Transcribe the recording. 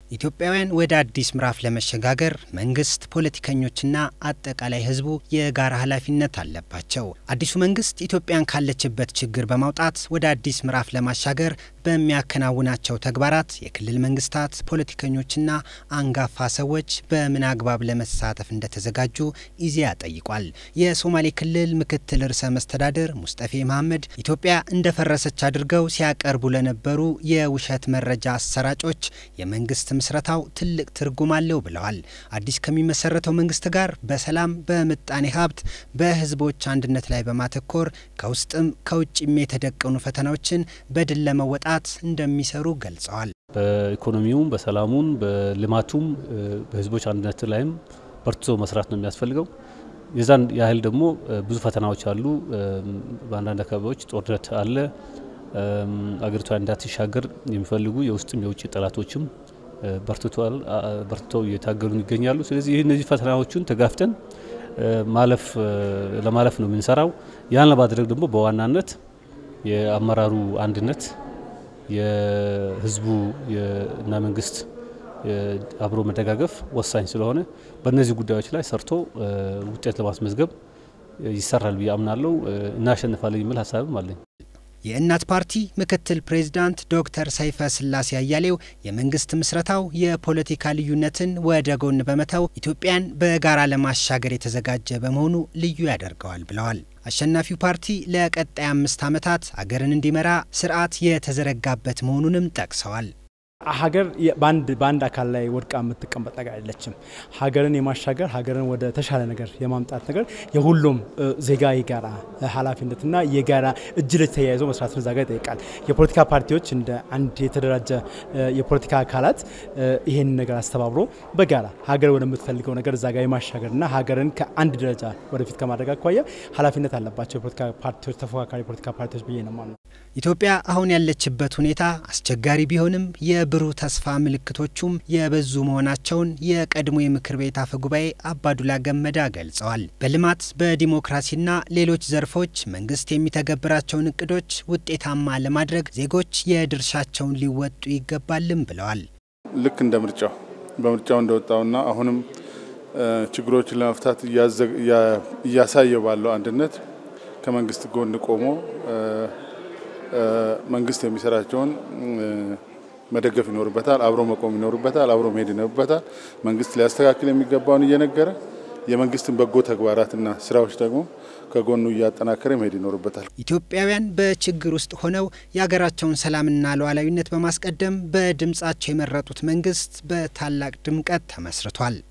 ኢትዮጵያውያን ወደ አዲስ ምዕራፍ ለመሸጋገር መንግስት፣ ፖለቲከኞችና አጠቃላይ ሕዝቡ የጋራ ኃላፊነት አለባቸው። አዲሱ መንግስት ኢትዮጵያን ካለችበት ችግር በማውጣት ወደ አዲስ ምዕራፍ ለማሻገር በሚያከናውናቸው ተግባራት የክልል መንግስታት፣ ፖለቲከኞችና አንጋፋ ሰዎች በምን አግባብ ለመሳተፍ እንደተዘጋጁ ኢዜአ ጠይቋል። የሶማሌ ክልል ምክትል ርዕሰ መስተዳድር ሙስጠፌ መሐመድ ኢትዮጵያ እንደፈረሰች አድርገው ሲያቀርቡ ለነበሩ የውሸት መረጃ አሰራጮች የመንግስት ምስረታው ትልቅ ትርጉም አለው ብለዋል። አዲስ ከሚመሰረተው መንግስት ጋር በሰላም በምጣኔ ሀብት፣ በህዝቦች አንድነት ላይ በማተኮር ከውስጥም ከውጭም የተደቀኑ ፈተናዎችን በድል ለመወጣት እንደሚሰሩ ገልጸዋል። በኢኮኖሚውም፣ በሰላሙም፣ በልማቱም በህዝቦች አንድነት ላይም በርትቶ መስራት ነው የሚያስፈልገው። የዛን ያህል ደግሞ ብዙ ፈተናዎች አሉ። በአንዳንድ አካባቢዎች ጦርነት አለ። አገሪቷ እንዳትሻገር የሚፈልጉ የውስጥም የውጭ ጠላቶችም በርትተው እየታገሉ ይገኛሉ። ስለዚህ ይህ እነዚህ ፈተናዎቹን ተጋፍተን ማለፍ ለማለፍ ነው የምንሰራው። ያን ለማድረግ ደግሞ በዋናነት የአመራሩ አንድነት የህዝቡ እና መንግስት አብሮ መደጋገፍ ወሳኝ ስለሆነ በእነዚህ ጉዳዮች ላይ ሰርቶ ውጤት ለማስመዝገብ ይሰራል ብዬ አምናለሁ። እናሸንፋለን የሚል ሀሳብም አለኝ። የእናት ፓርቲ ምክትል ፕሬዝዳንት ዶክተር ሰይፈ ስላሴ አያሌው የመንግስት ምስረታው የፖለቲካ ልዩነትን ወደ ጎን በመተው ኢትዮጵያን በጋራ ለማሻገር የተዘጋጀ በመሆኑ ልዩ ያደርገዋል ብለዋል። አሸናፊው ፓርቲ ለቀጣይ አምስት ዓመታት አገርን እንዲመራ ስርዓት የተዘረጋበት መሆኑንም ጠቅሰዋል። ሀገር በአንድ በአንድ አካል ላይ ወድቃ የምትቀመጥ ነገር አይደለችም። ሀገርን የማሻገር ሀገርን ወደ ተሻለ ነገር የማምጣት ነገር የሁሉም ዜጋ የጋራ ኃላፊነትና የጋራ እጅ ለእጅ ተያይዞ መስራትን እዛ ጋር ይጠይቃል። የፖለቲካ ፓርቲዎች እንደ አንድ የተደራጀ የፖለቲካ አካላት ይሄን ነገር አስተባብሮ በጋራ ሀገር ወደምትፈልገው ነገር እዛ ጋር የማሻገርና ሀገርን ከአንድ ደረጃ ወደፊት ከማድረግ አኳያ ኃላፊነት አለባቸው የፖለቲካ ፓርቲዎች፣ ተፎካካሪ የፖለቲካ ፓርቲዎች ብዬ ነው ማለት ነው። ኢትዮጵያ አሁን ያለችበት ሁኔታ አስቸጋሪ ቢሆንም የብሩህ ተስፋ ምልክቶቹም የበዙ መሆናቸውን የቀድሞ የምክር ቤት አፈ ጉባኤ አባዱላ ገመዳ ገልጸዋል። በልማት በዲሞክራሲና ሌሎች ዘርፎች መንግስት የሚተገብራቸውን እቅዶች ውጤታማ ለማድረግ ዜጎች የድርሻቸውን ሊወጡ ይገባልም ብለዋል። ልክ እንደ ምርጫው በምርጫው እንደወጣውና አሁንም ችግሮችን ለመፍታት እያሳየ ባለው አንድነት ከመንግስት ጎን ቆሞ መንግስት የሚሰራቸውን መደገፍ ይኖርበታል። አብሮ መቆም ይኖርበታል። አብሮ መሄድ ይኖርበታል። መንግስት ሊያስተካክል የሚገባውን እየነገረ የመንግስትን በጎ ተግባራትና ስራዎች ደግሞ ከጎኑ እያጠናከረ መሄድ ይኖርበታል። ኢትዮጵያውያን በችግር ውስጥ ሆነው የሀገራቸውን ሰላምና ሉዓላዊነት በማስቀደም በድምጻቸው የመረጡት መንግስት በታላቅ ድምቀት ተመስርቷል።